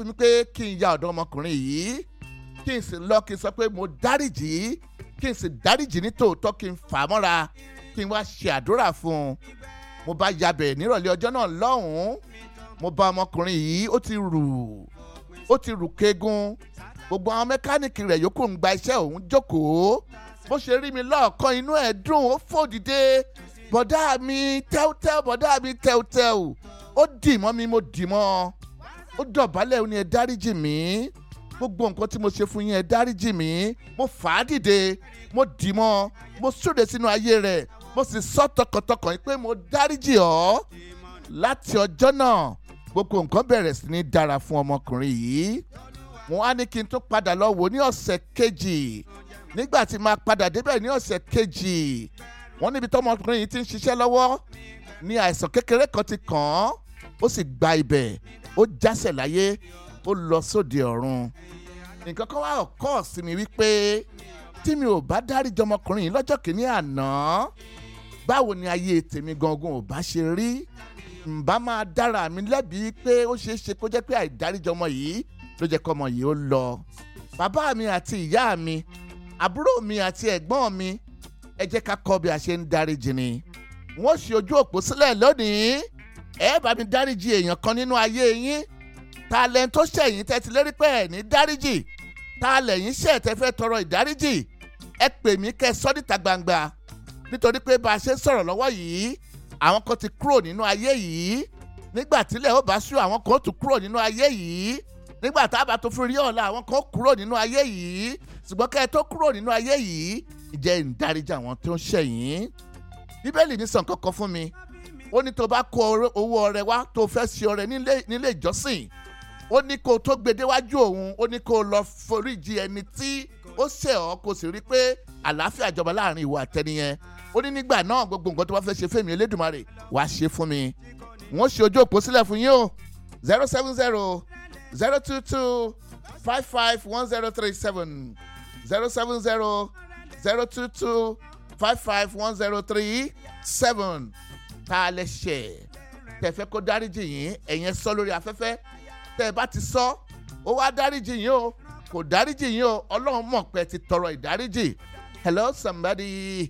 ní pé kí n ya ọ̀dọ́ ọmọkùnrin yìí kí n sì lọ kí n sọ pé mo dáríjì kí n sì dáríjì ní tòótọ́ kí n fà á mọ́ra kí n wá ṣe àdúrà fún un mo bá yabẹ̀ nírọ̀lẹ́ ọjọ́ náà lọ́hùn-ún mo bá ọmọkùnrin yìí ó ti rù ó ti rù kegun gbogbo àwọn mẹkáníìkì rẹ̀ yòókù ń gba iṣẹ́ òun jókòó bó ṣe rí mi lọ́ọ̀kan inú ẹ̀ dùn ó fò dìde bọ̀dá mi tẹ́wtẹ́w bọ̀dá mi tẹ́wtẹ́w ó dì mọ́ mi mo dì mọ́ ó dọ̀bálẹ̀ ó ní ẹ dáríjì mí gbogbo nǹkan tí mo ṣe fún yín ẹ dáríjì mí mo fà á dìde mo dì mọ́ mo súre sínú ayé rẹ̀ mo sì sọ tọkàntọkàn pé mo dáríjì ọ́ láti ọjọ́ náà gbogbo nǹkan bẹ̀rẹ̀ sí ní dára fún ọmọkùnrin yìí mo wá ní kí n tó padà lọ wò ní ọ̀sẹ̀ kejì nígbà tí máa padà débẹ̀ ní ọ̀sẹ̀ kejì wọ́n níbi tọ́mọkùnrin yìí ti ń ṣiṣẹ́ lọ́wọ́ ní àìsàn kékeré kan ti kàn án ó sì gba ibẹ̀ ó jásẹ̀ láyé ó lọ sóde ọ̀run nǹkan kan wá ọ̀kọ́ sí mi wípé tí mi ò bá dáríjì ọmọkùnrin yìí lọ́jọ́ kìíní àná báwo ni ayé tèmi gangan ò bá ṣe rí ǹbá máa dára mi lẹ́bi pé ó ṣeé ṣe kó jẹ́ pé àìdáríjì ọmọ yìí ló jẹ́ kọ́mọ yìí ó lọ bàbá mi àti ìyá mi àbúrò mi àti ẹ̀gbọ́n mi ẹ jẹ́ ká kọ́ bí a ṣe ń dáríjì ni wọ́n ṣe ojú òpó sílẹ̀ lónìí ẹ bá mi dáríjì èèyàn kan nínú ayé yín ta lẹ́ni tó ṣẹ̀yìn tẹ́ ti lérí pé ẹ̀ ní dáríjì ta lẹ́yìn ṣẹ̀ tẹ́ fẹ́ tọrọ ìdáríjì ẹ pè mí kẹ́ ẹ sọ́ níta gbangba nítorí pé bá a ṣe ń sọ̀rọ̀ lọ́wọ́ yìí àwọn kan ti kúrò nínú ayé yìí nígbà tílẹ̀ ó bá ṣú àwọn kan ó tún kúrò nínú ayé yìí nígbà tá a bá tó fi rí ọ̀la àwọn kan ó kúrò nínú ayé yìí ṣùgbọ́n kẹ́ ẹ tó kúrò nínú ayé yìí ìjẹ́ ìdáríjì àwọn tó ń ṣẹ̀yìn bíbélì ní sàn kankan fún mi ó ní tó bá kó owó ọrẹ wá tó fẹ́ ṣe ọrẹ nílé ìjọsìn ó ní kó tó gbé déwájú òun ó ní kó lọ foríjì ẹni tí ó ṣẹ̀ ọ́ kó sì rí pé àlàáfíà jọba láàrin ìwà àtẹniyẹn ó ní nígbà náà gbogbo nǹkan tó bá fẹ́ ṣe fẹ́mi elédùnmarè wàá ṣe fún mi wọ́n ṣe ojú òpó sílẹ̀ fún yín o zero seven zero zero two two five five one zero three seven zero seven zero zero two two five five one zero three seven tá a lè ṣe tẹ́ fẹ́ kó dáríjì yín ẹ̀yẹn sọ lórí afẹ́fẹ́ tẹ́ ẹ bá ti sọ ó wá dáríjì yín o kò dáríjì yín o ọlọ́run mọ̀ pé ti tọrọ ìdáríjì hello somebody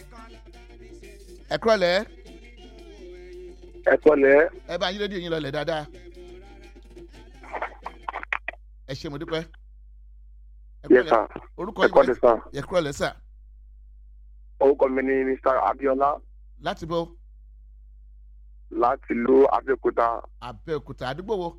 ẹ kúrọ̀lẹ́. ẹ kúrọ̀lẹ́. ẹ bá yín rédíò yín lọlẹ̀ dáadáa. ẹ ṣe mo dúpẹ́. yes sir orúkọ ẹ kúrọ̀lẹ́ sir. ẹ kúrọ̀lẹ́ sà. orúkọ mi ni mr abiola láti bó. láti ìlú abẹ́òkúta abẹ́òkúta àdúgbò wo.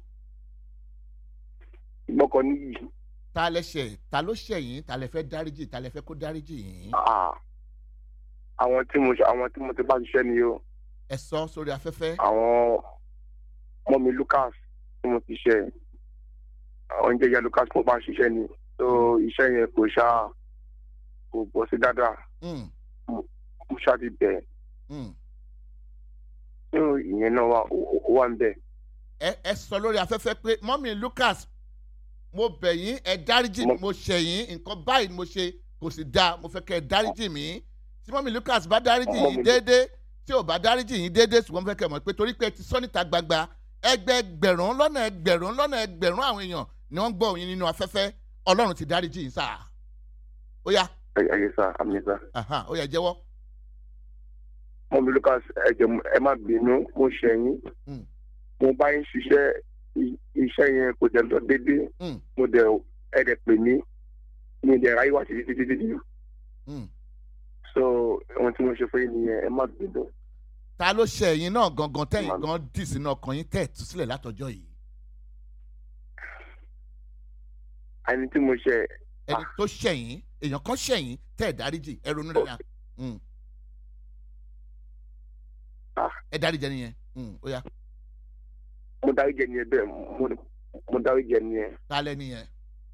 gbọ́kọ̀ níyì. ta lẹ ṣẹ̀ ta ló ṣẹ̀ yín ta lẹ fẹ́ dáríjì ta lẹ fẹ́ kó dáríjì yín. Ah, àwọn tí mo àwọn tí mo ti bá ṣiṣẹ́ ni o ẹ sọ sórí afẹ́fẹ́. àwọn ọmọ mi lucas tí mo ti ṣe àwọn jẹjẹ lucas mo bá ṣiṣẹ́ ni so iṣẹ́ yẹn kò ṣá kò bọ́ sí dáadáa Mm, mo ṣá ti bẹ̀ mm. so ìyẹn náà wà ó ó wà ń bẹ̀. ẹ ẹ sọ lórí afẹ́fẹ́ pé mọ́mí lucas mo bẹ̀ yín ẹ dáríjì mi Mo- mo ṣẹ̀ yín nǹkan báyìí ni mo ṣe kò sì dáa mo fẹ́ kẹ́ ẹ dáríjì mi tí mọ́mí lucas bá dáríjì Ọmọ yín mi- déédéé tí ò bá dáríjì yín déédéé ṣùgbọ́n mo fẹ́ kẹ́ ẹ mọ̀ pé torí pé ẹ ti sọ níta gbangba ẹgbẹẹgbẹ̀rún lọ́nà ẹgbẹ̀rún lọ́nà ẹgbẹ̀rún àwọn èèyàn ni wọ́n gbọ́ yín nínú afẹ́fẹ́ ọlọ́run ti dáríjì yín sáà ó yá ẹ ẹ yẹ sá àmì sá. aha, ó yá jẹ́wọ́ ọmọ mi lucas ẹ jẹ ẹ má bínú mo ṣẹ̀ yín Mm. mo bá yín ṣiṣẹ́ i- iṣẹ́ yẹn kò jẹ́ lọ déédéé Mm. mo dẹ̀ ẹ dẹ̀ pè mí mi dẹ̀ ráyè wá títí títí títí Mm. so ohun tí mo ṣe fún yín nìyẹn ẹ má bínú. ta ló ṣe ẹ̀yin náà gangan tẹ̀yìn Màmá. gan dì sínú ọkàn yín tẹ̀ tú sílẹ̀ látọjọ́ yìí ẹni tí mo ṣe ẹni tó ṣẹ̀yìn èèyàn kan ṣẹ̀yìn tẹ̀ ẹ̀ dáríjì ẹ ronú rẹ̀ yá Ah. ẹ dáríjì ẹni yẹn Mm, ó yá mo dárí jẹ nìyẹn bẹ́ẹ̀ mo mo dárí jẹ nìyẹn ta lẹ́ni yẹn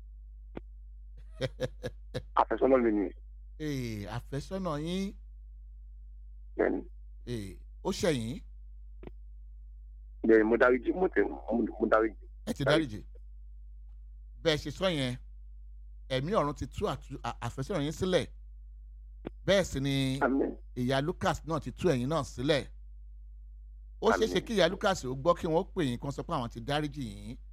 àfẹ́sọ́nà mi ni Ee, àfẹ́sọ́nà yín bẹ́ẹ̀ni ee, ó ṣẹ̀yìn bẹ́ẹ̀ni mo dárí jẹ mo tẹ mo mo dárí jẹ. ẹ ti dáríjì bẹ́ẹ̀ ṣe sọ yẹn ẹ̀mí ọ̀run ti tú àtú- à- àfẹ́sọ́nà yín sílẹ̀ bẹ́ẹ̀ sì ni àmín ìyá lucas náà ti tú ẹ̀yin náà sílẹ̀ ó ṣeé ṣe Àmín. kí ìyá lucas ó gbọ́ kí wọ́n pè yín kan sọ pé àwọn ti dáríjì yín